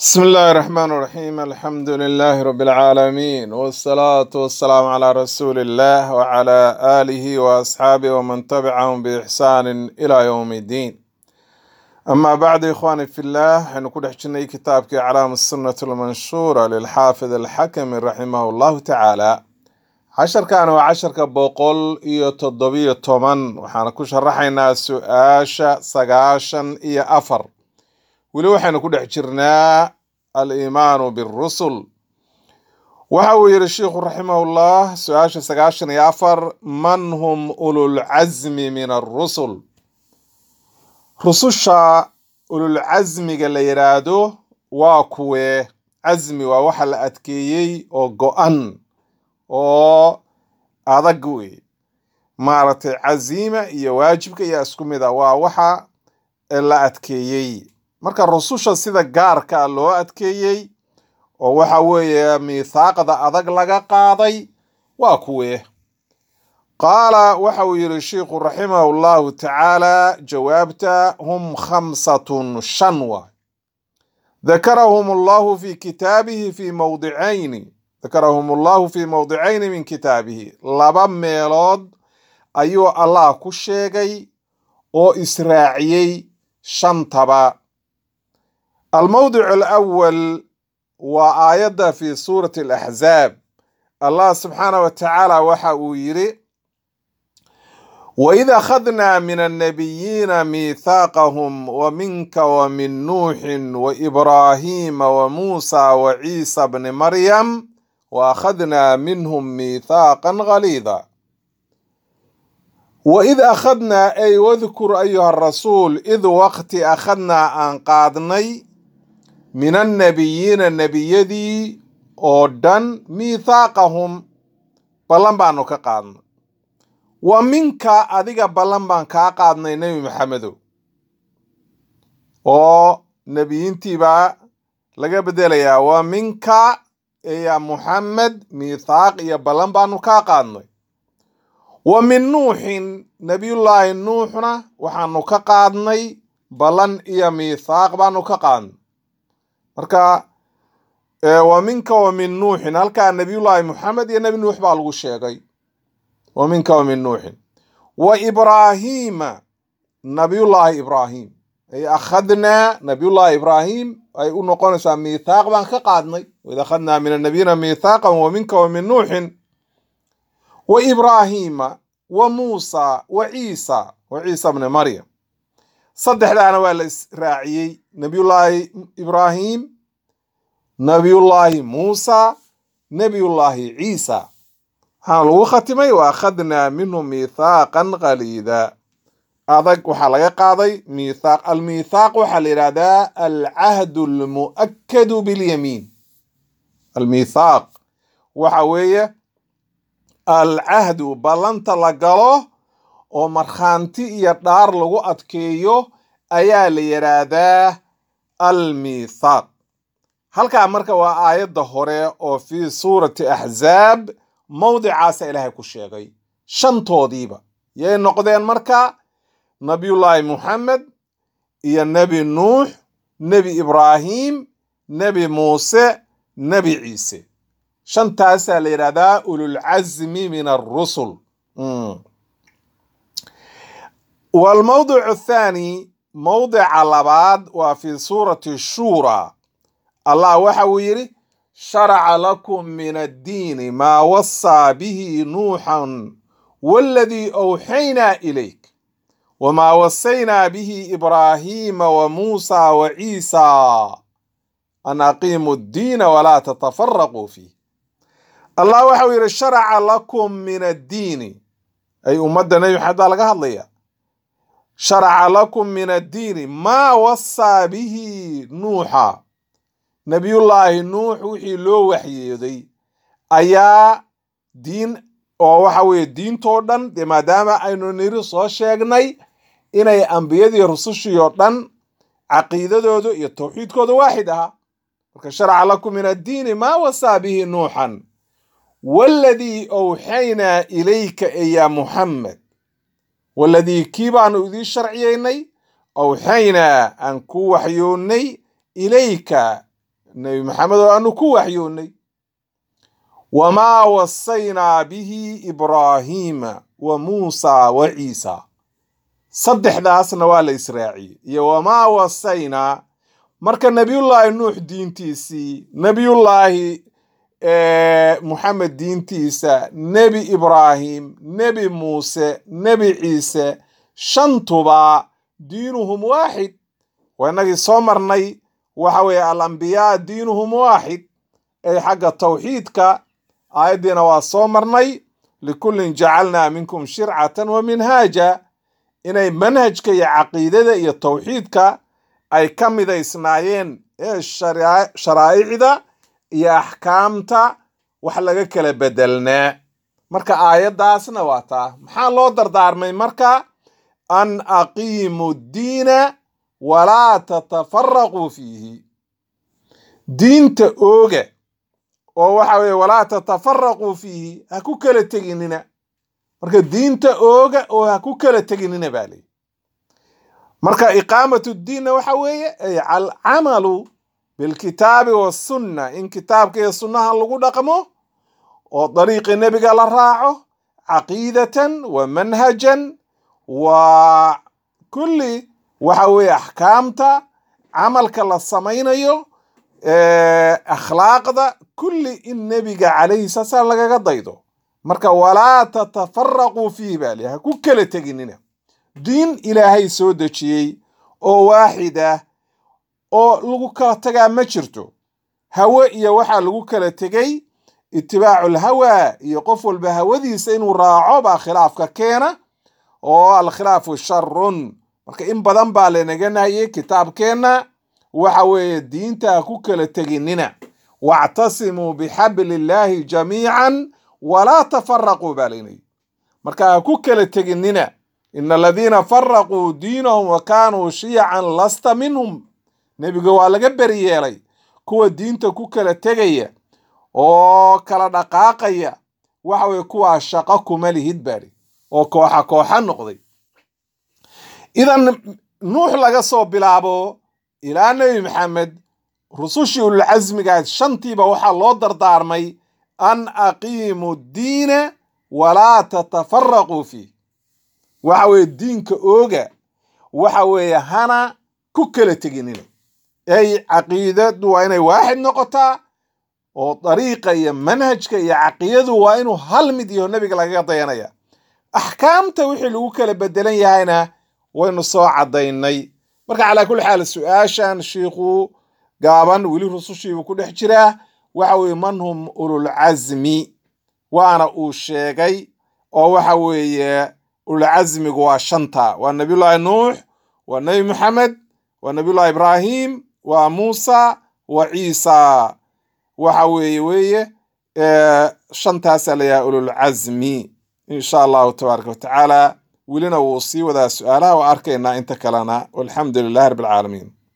بسم الله الرحمن الرحيم الحمد لله رب العالمين والصلاة والسلام على رسول الله وعلى آله وأصحابه ومن تبعهم بإحسان إلى يوم الدين أما بعد إخواني في الله حنكون حجني كتابك علام السنة المنشورة للحافظ الحكم رحمه الله تعالى عشر كان وعشر كبوقل إيو تضبية تومن وحانا كو شرحينا سؤاشا سقاشا إيو أفر weli waxaynu ku dhex jirnaa aliimaanu birusul waxa uu yidhi sheikhu raximahullah su-aasha sagaashan iyo afar man hum ululcasmi min arusul rususha ululcasmiga la yidhaahdo waa kuwee casmi waa waxa la adkeeyey oo go-an oo adag wey maaragtay casiima iyo waajibka iyo isku mid a waa waxa la adkeeyey marka rususha sida gaarka loo adkeeyey oo waxa weeye miithaaqda adag laga qaaday waa kuwee qaala waxa uu yidhi sheikhu raximahu llahu tacaala jawaabta hum khamsatun shan waay dakarahum allahu fi kitaabihi fi mawdicayni dakarahum allahu fi mawdicayni min kitaabihi laba meelood ayuu allah ku sheegay oo israaciyey shantaba الموضع الأول وآية في سورة الأحزاب الله سبحانه وتعالى وحا يري وإذا أخذنا من النبيين ميثاقهم ومنك ومن نوح وإبراهيم وموسى وعيسى بن مريم وأخذنا منهم ميثاقا غليظا وإذ أخذنا أي واذكر أيها الرسول إذ وقت أخذنا أن قادني min annabiyiina nebiyadii oo dhan miithaaqahum ballan baanu ka qaadnay wa minka adiga ballan baan kaa qaadnay nebi maxamedow oo nebiyiintiibaa laga bedelayaa wa minka ya muxamed miithaaq iyo ballan baanu kaa qaadnay wa min nuuxin nebiyullaahi nuuxna waxaanu ka qaadnay ballan iyo miithaaq baanu ka qaadnay marka wa minka wa min nuuxin halkaa nabiyullaahi muxamed iyo nebi nuux baa lagu sheegay wa minka wa min nuuxin wa ibraahiima nabiyullaahi ibraahim ay akhadnaa nabiyullaahi ibraahim ay u noqonaysaa miithaaq baan ka qaadnay waid akhadnaa min annabiyina miithaaqan wa minka wa min nuuxin wa ibraahiima wa muusa wa ciisa wa ciisa bni maryam saddexdaana waa la israaciyey nebiyullaahi ibraahim nebiyullaahi muusa nebiyullaahi ciisa waxaana lagu khatimay wa akhadnaa minhu miithaaqan qaliida adag waxaa laga qaaday miithaaq almiithaaq waxaa la yidhahdaa alcahdu almu'akadu bilyamiin almiithaaq waxa weeye alcahdu ballanta la galo oo markhaanti iyo dhaar lagu adkeeyo ayaa la yidhaahdaa almiithaaq halkaa marka waa aayadda hore oo fii suurati axzaab mawdicaasa ilaahay ku sheegay shantoodiiba yay noqdeen marka nabiyullaahi muxamed iyo nebi nuux nebi ibraahim nebi muuse nebi ciise shantaasaa la yidhahdaa ululcasmi min arusul والموضع الثاني موضع لباد وفي سورة الشورى الله وحويري شرع لكم من الدين ما وصى به نوحا والذي أوحينا إليك وما وصينا به إبراهيم وموسى وعيسى أن أقيموا الدين ولا تتفرقوا فيه الله وحويري شرع لكم من الدين أي أمدنا يحدى لك هذا sharaca lakum min addiini maa wasaa bihi nuuxa nebiyullaahi nuux wixii loo waxyeeday ayaa diin oo waxa weeye diintoo dhan dee maadaama aynu niri soo sheegnay inay ambiyadii rusushii oo dhan caqiidadoodu iyo tawxiidkooda waaxid ahaa marka sharaca lakum min addiini maa wasaa bihi nuuxan waaladii awxaynaa ilayka eya muxamed waladii kii baanu idiin sharciyeynay awxaynaa aan ku waxyoonnay ilayka nebi maxamed oo aanu ku waxyoonnay wamaa wasaynaa bihi ibraahiima wa muusaa wa ciisa saddexdaasna waa la israaciyey iyo wamaa wasaynaa marka nebiyullaahi nuux diintiisii nebiyullaahi muxamed diintiisa nebi ibraahim nebi muuse nebi ciise shantuba diinuhum waaxid waa inagii soo marnay waxa weeye alambiyaa diinuhum waaxid ay xagga tawxiidka aayaddiina waa soo marnay likullin jacalnaa minkum shircatan wa minhaaja inay manhajka iyo caqiidada iyo tawxiidka ay ka midaysnaayeen ee sharaa'icda iyo axkaamta wax laga kala bedelnaa marka aayaddaasna waa taa maxaa loo dardaarmay marka an aqiimu ddiina walaa tatafaraquu fiihi diinta ooga oo waxa weye walaa tatafaraquu fiihi ha ku kala teginina marka diinta ooga oo ha ku kala teginina baa leyi marka iqaamat ddiinna waxa weeye ay alcamalu bilkitaabi wasunna in kitaabka iyo sunnaha lagu dhaqmo oo dariiqi nebiga la raaco caqiidatan wa manhajan wa kulli waxa weeye axkaamta camalka la samaynayo akhlaaqda kulli in nebiga calayhi salaam lagaga daydo marka walaa tatafaraquu fiihi baa li ha ku kala teginina diin ilaahay soo dejiyey oo waaxid ah oo lagu kala tagaa ma jirto hawe iyo waxaa lagu kala tegey itibaacu lhawaa iyo qof walba hawadiisa inuu raaco baa khilaafka keena oo alkhilaafu sharun marka in badan baa lanaga nahiyey kitaabkeenna waxa weeye diinta ha ku kala teginina wactasimuu bixabli illaahi jamiican walaa tafaraquu baa laynayay marka ha ku kala teginina ina aladiina faraquu diinahum wa kaanuu shiyacan lasta minhum nebiga waa laga beri yeelay kuwa diinta ku kala tegaya oo kala dhaqaaqaya waxa weye kuwaa shaqo kuma lihid baadhi oo kooxa kooxa noqday idan nuux laga soo bilaabo ilaa nebi maxamed rusushii ululcasmigaad shantiiba waxaa loo dardaarmay an aqiimu ddiina walaa tatafaraquu fiih waxa weeye diinka ooga waxa weeye hana ku kala teginina ay caqiidadu waa inay waaxid noqotaa oo dariiqa iyo manhajka iyo caqiidadu waa inuu hal mid yaho nebiga lagaga dayanaya axkaamta wixii lagu kala bedelan yahayna waynu soo caddaynay marka calaa kulli xaal su-aashan shiikhu gaaban weli rusushiibuu ku dhex jiraa waxa weeye man hum ululcasmi waana uu sheegay oo waxa weeye ululcasmigu waa shanta waa nabiyullaahi nuux waa nebi maxamed waa nabiyullahi ibraahim waa muusa wa ciisa waxa weeye weeye shantaasaa layahay ululcasmi insha allahu tabaaraka watacaala welina wuu sii wadaa su-aalaha waa arkaynaa inta kalena walxamdu lilahi rabbi alcaalamiin